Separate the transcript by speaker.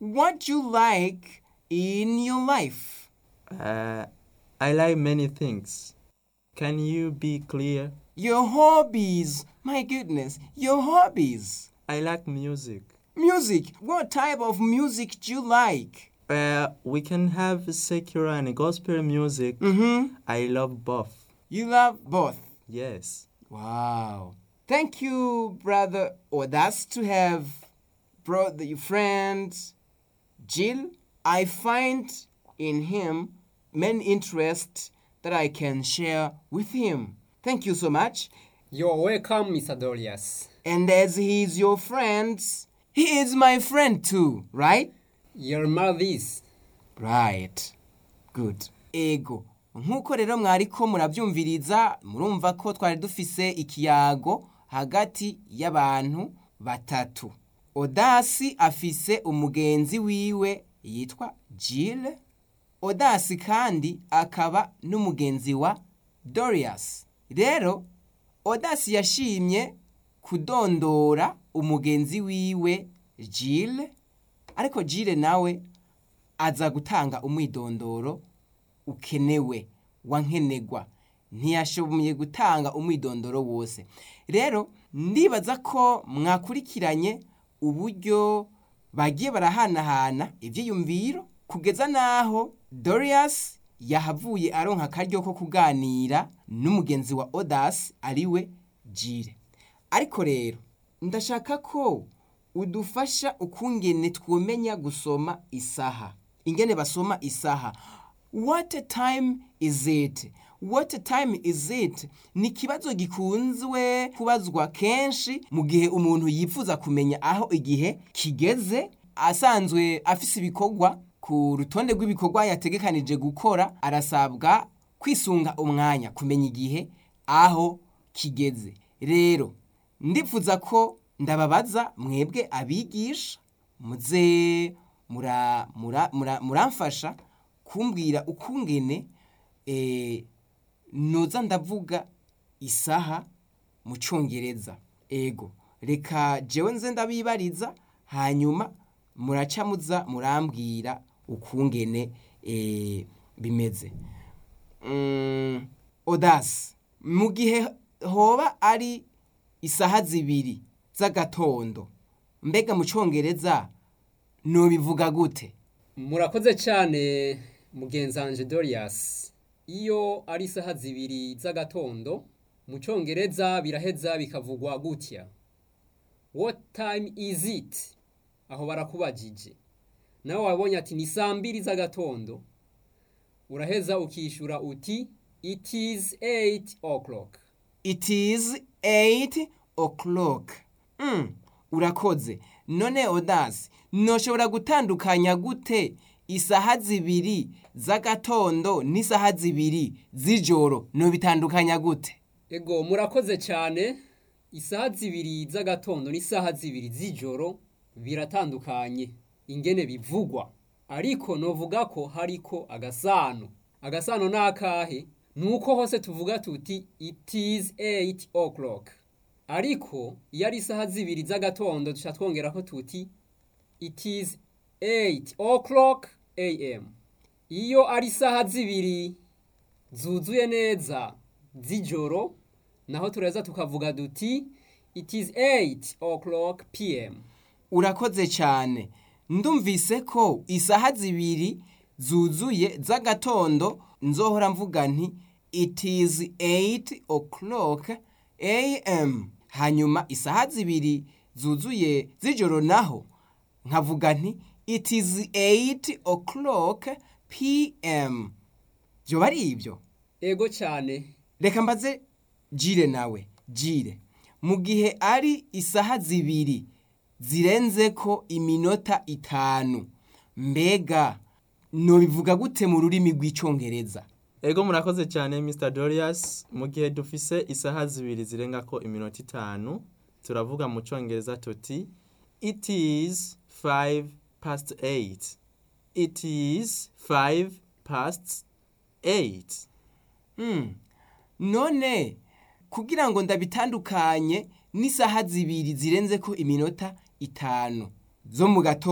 Speaker 1: what you like in your life.
Speaker 2: Uh, I like many things. Can you be clear?
Speaker 1: Your hobbies. My goodness, your hobbies.
Speaker 2: I like music.
Speaker 1: Music. What type of music do you like?
Speaker 2: Uh, we can have secular and gospel music.
Speaker 1: Mm-hmm.
Speaker 2: I love both.
Speaker 1: You love both.
Speaker 2: Yes.
Speaker 1: Wow. Thank you, brother Odas, to have brought the friend Jill. I find in him many interests that I can share with him. Thank you so much.
Speaker 3: You're welcome, Mr. Dorius.
Speaker 1: And as he is your friend, he is my friend too, right?
Speaker 3: Your mouthis.
Speaker 1: Right. Good. Ego. Nk'uko rero mwariko murabyumviriza murumva ko twari dufise ikiyago hagati y'abantu batatu. Odasi afise umugenzi wiwe yitwa Jill. Odasi kandi akaba n'umugenzi wa Dorius. Rero Odasi yashimye kudondora umugenzi wiwe Jill ariko Jill nawe aza gutanga umwidondoro ukenewe wankenegwa ntiyashoboye gutanga umwidondoro wose rero ndibaza ko mwakurikiranye uburyo bagiye barahanahana ibyiyumviro kugeza n'aho Dorius yahavuye aronka akaryo ko kuganira n'umugenzi wa Odas ariwe Jire ariko rero ndashaka ko udufasha ukungene twumenya gusoma isaha ingene basoma isaha what time is it what time is it ni ikibazo gikunzwe kubazwa kenshi mu gihe umuntu yifuza kumenya aho igihe kigeze asanzwe afise ibikorwa ku rutonde rw'ibikorwa yategekanije gukora arasabwa kwisunga umwanya kumenya igihe aho kigeze rero ndifuza ko ndababaza mwebwe abigisha muze mura- mura- mura- muramfasha kumbwira ukungene eh, noza ndavuga isaha mu cyongereza ego reka jewe nze ndabibariza hanyuma muraca muza murambwira ukungene eh, bimeze Mm, odasi mu gihe hoba ari isaha zibiri z'agatondo mbega mu cyongereza nubivuga gute
Speaker 3: murakoze cyane mugenzanje Dorius iyo ari isaha zibiri z'agatondo mu cyongereza biraheza bikavugwa gutya what time is it aho barakubajije nawe wabonye ati ni saa mbiri z'agatondo uraheza ukishyura uti it is 8 o'clock
Speaker 1: it is 8 o'clock mm, urakoze none odasi noshobora gutandukanya gute isaha zibiri z'agatondo n'isaha zibiri z'ijoro nobitandukanya gute
Speaker 3: ego murakoze cyane isaha zibiri z'agatondo n'isaha zibiri z'ijoro biratandukanye ingene bivugwa ariko novuga ko hariko agasano agasano ni akahe ni uko hose tuvuga tuti it is 8 o'clock ariko iyo ari isaha zibiri z'agatondo duca twongera ko tuti it is 8 o'clock am iyo ari isaha zibiri zuzuye neza z'ijoro naho tureza tukavuga duti it is 8 o'clock pm
Speaker 1: urakoze cyane ndumvise ko isaha zibiri zuzuye z'agatondo nzohora mvuga nti it is 8 o'clock am hanyuma isaha zibiri zuzuye z'ijoro naho nkavuga nti it is 8 o'clock pm byoba ari ibyo
Speaker 3: ego cyane
Speaker 1: reka mbaze jire nawe jire mu gihe ari isaha zibiri zirenze ko iminota itanu mbega nobivuga gute mu rurimi rw'icyongereza
Speaker 2: Ego murakoze cyane Mr. Dorius mu gihe dufise isaha zibiri zirenga ko iminota itanu turavuga mu cyongereza tuti it is 5 past 8 it is 5 past 8
Speaker 1: Hmm. none kugira ngo ndabitandukanye n'isaha zibiri zirenze ko iminota itanu zo mu gatondo